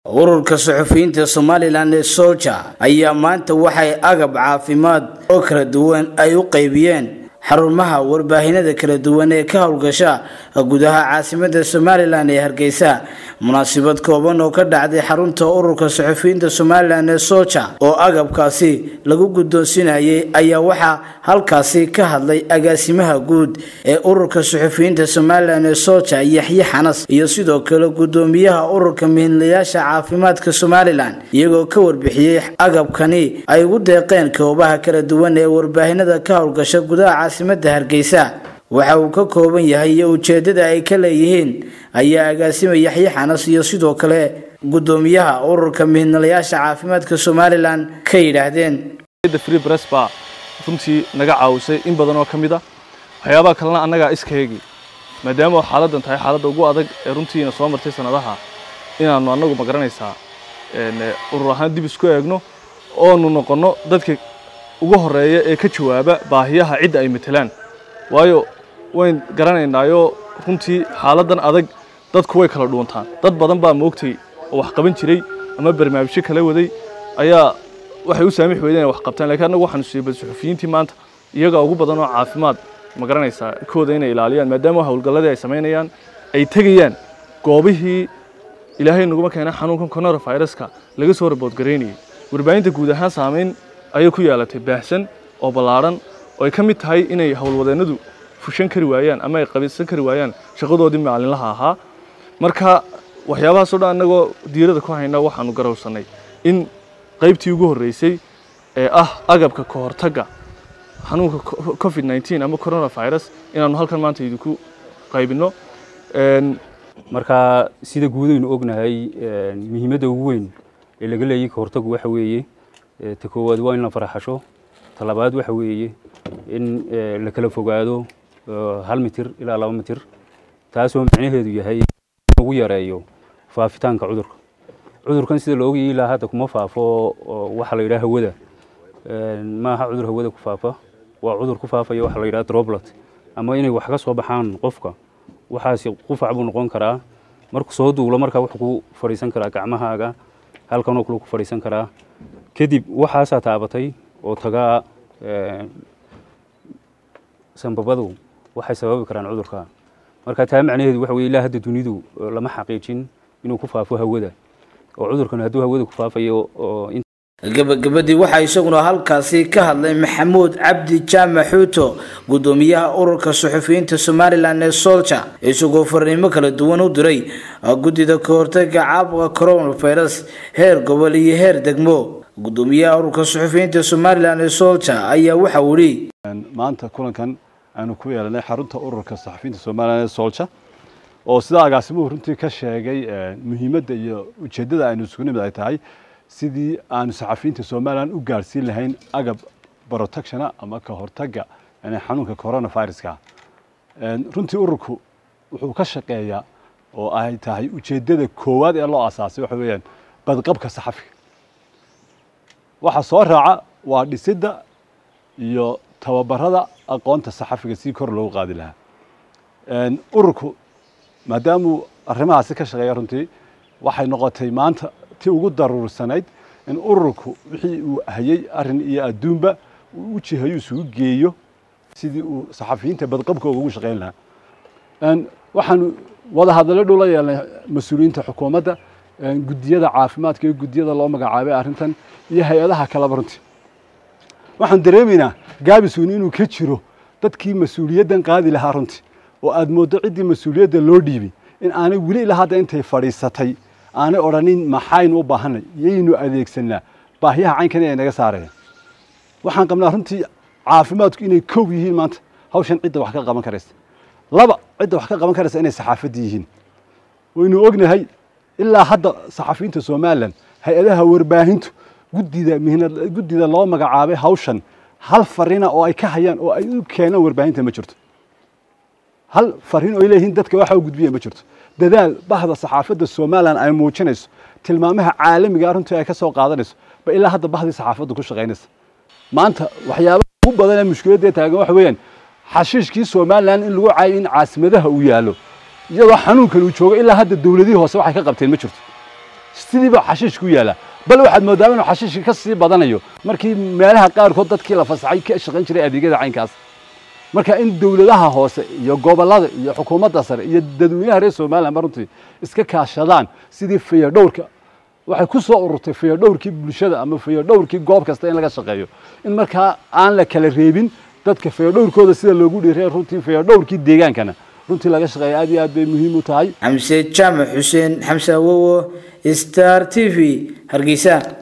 ururka suxufiyiinta somalilan ee soja ayaa maanta waxay agab caafimaad oo kala duwan ay u qaybiyeen xarumaha warbaahinada kala duwan ee ka howlgasha gudaha caasimada somalilan ee hargeysa munaasabad kooban oo ka dhacday xarunta ururka suxufiyiinta somalilan ee soja oo agabkaasi lagu guddoonsinayay ayaa waxaa halkaasi ka hadlay agaasimaha guud ee ururka suxufiyiinta somalilan ee soja yaxye xanas iyo sidoo kale gudoomiyaha ururka mihinlayaasha caafimaadka somalilan iyagoo ka warbixiyey agabkani ay ugu deeqeen koobaha kala duwan ee warbaahinada ka howlgasha gudaha caasimada hargeysa waxa uu ka kooban yahay iyo ujeedada ay ka leeyihiin ayaa agaasima yaxye xanas iyo sidoo kale gudoomiyaha ururka mihinalayaasha caafimaadka somalilan ka yidhaahdeen free press baa runtii naga caawisay in badan oo ka mid a waxyaabaha kalena annagaa iskaegi maadaama xaaladdan tahay xaaladda ugu adag ee runtiina soo martay sanadaha inaannu annagu ma garanaysaa urur ahaan dib isku eegno oonu noqonno dadka ugu horeeya ee ka jawaaba baahiyaha cidda ay matelaan waayo wayn garanaynaayo runtii xaaladdan adag dadku way kala dhuuntaan dad badan baa moogtay oo wax qaban jiray ama barnaamijyo kala waday ayaa waxay u saamix weydeen inay wax qabtaan lakiin annagu waxaanu siibay suxufiyiintii maanta iyagaa ugu badan oo caafimaad ma garanaysaa kooda inay ilaaliyaan maadaama howlgalladii ay samaynayaan ay tegayaan goobihii ilaahay naguma keena xanuunkan coronaviruska laga soo raboodgaraynayay warbaahinta guud ahaan saamayn ayay ku yeelatay baahsan oo ballaadhan oo ay ka mid tahay inay howlwadeennadu fushan kari waayaan ama ay qabisan kari waayaan shaqadoodii maalinlaha ahaa marka waxyaabahaasoo dhan annagoo diirada ku hayna waxaanu garowsannay in qaybtii ugu horreysay ee ah agabka ka hortagga xanuunka covid 19 ama coronavirus inaanu halkan maanta idinku qaybinno marka sida guudaynu ognahay muhiimadda ugu weyn ee laga leeyay ka hortaggu waxa weeye ta koowaad waa in la faraxasho ta labaad waxa weeye in la kala fogaado hal mitir ilaa laba mitir taasoo macnaheedu yahay ugu yareeyo faafitaanka cudurka cudurkan sida la ogayay ilaa hadda kuma faafo waxa la yidhaha hawada maaha cudur hawada ku faafa waa cudur ku faafaya waxa la yidhaha droplet ama inay wax ka soo baxaan qofka waxaasi qufac buu noqon karaa markuu soo duulo markaa wuxuu ku fadhiisan karaa gacmahaaga halkanoo kale ku fadhiisan karaa kadib waxaasaa taabatay oo tagaa sanbabadu waxay sababi karaan cudurka marka taa macnaheedu waxa weye ilaa hadda dunidu lama xaqiijin inuu ku faafo hawada oo cudurkan hadduu hawada ku faafayo gabagabadii waxaa isaguna halkaasi ka hadlay maxamuud cabdi jaamac xuuto gudoomiyaha ururka suxufiyiinta somalilan ee solja isagoo fariimo kala duwan u diray guddida ka hortaga caabuqa coronavirus heer gobol iyo heer degmo gudoomiyaha ururka suxufiyiinta somalilan ee solja ayaa waxa uu yidhi maanta kulankan aanu ku yeelanay xarunta ururka saxafiyiinta somalilan ee solja oo sida agaasimuhu runtii ka sheegay muhiimadda iyo ujeeddada aynu isugu nimid ay tahay sidii aanu saxafiyiinta somalilan u gaarsiin lahayn agab protectiona ama ka hortagga xanuunka coronaviruska runtii ururku wuxuu ka shaqeeyaa oo ay tahay ujeeddada koowaad ee loo asaasay waxa weeyaan badqabka saxafiga waxa soo raaca waa dhisidda iyo tababarada aqoonta saxafiga si kor loogu qaadi lahaa ururku maadaamuu arrimahaasi ka shaqeeya runtii waxay noqotay maanta ti ugu daruursanayd in ururku wixii uu hayay arrin iyo adduunba uu u jihayo isugu geeyo sidii uu saxafiyiinta badqabkooga ugu shaqayn lahaa waxaanu wada hadallo dhow la yeelnay mas-uuliyiinta xukuumadda guddiyada caafimaadka iyo guddiyada loo magacaabay arrintan iyo hay-adaha kaleba runtii waxaan dareemaynaa gaabisweyne inuu ka jiro dadkii mas-uuliyaddan qaadi lahaa runtii oo aad mooddo ciddii mas-uuliyadda loo dhiibay in aanay weli ilaa hadda intay fadhiisatay aanay odhanin maxaynu u baahanay yaynu adeegsanaa baahiyaha caynkan ay naga saareen waxaan qabnaa runtii caafimaadku inay kow yihiin maanta hawshan cidda wax ka qaban karaysa laba cidda wax ka qaban karaysa inay saxaafadda yihiin waynu ognahay ilaa hadda saxafiyiinta somalilan hay-adaha warbaahintu guddida mihnad guddida loo magacaabay hawshan hal farina oo ay ka hayaan oo ay u keenaan warbaahinta ma jirto hal fariin oo ay leeyihiin dadka waxa u gudbiya ma jirto dadaal bahda saxaafadda somalilan ay muujinayso tilmaamaha caalamiga runtii ay ka soo qaadanayso ba ilaa hadda bahdii saxaafaddu ku shaqaynaysa maanta waxyaabaha ugu badan ee mushkiladda taagan waxa weeyaan xashiishkii somalilan in lagu caayo in caasimadaha uu yaallo iyadoo xanuunkan uu joogo ilaa hadda dowladihii hoose waxay ka qabteen ma jirto sidiiba xashiish ku yaala bal waxaad moodaa inuu xashiishka ka sii badanayo markii meelaha qaarkood dadkii la fasaxay ka shaqayn jiray adeegyada caynkaas marka in dowladaha hoose iyo gobollada iyo xukuumadda sare iyo dadweynaha reer somaliland ba runtii iska kaashadaan sidii fayadhowrka waxay ku soo ururtay fayadhowrkii bulshada ama fayadhowrkii goob kasta in laga shaqeeyo in markaa aan la kala reebin dadka fayadhowrkooda sida loogu dhiiray runtii fayadhowrkii deegaankana runtii laga shaqeeya aad iyo aad bay muhiim u tahay xamse jaamac xuseen xamse awowo star t v hargeysa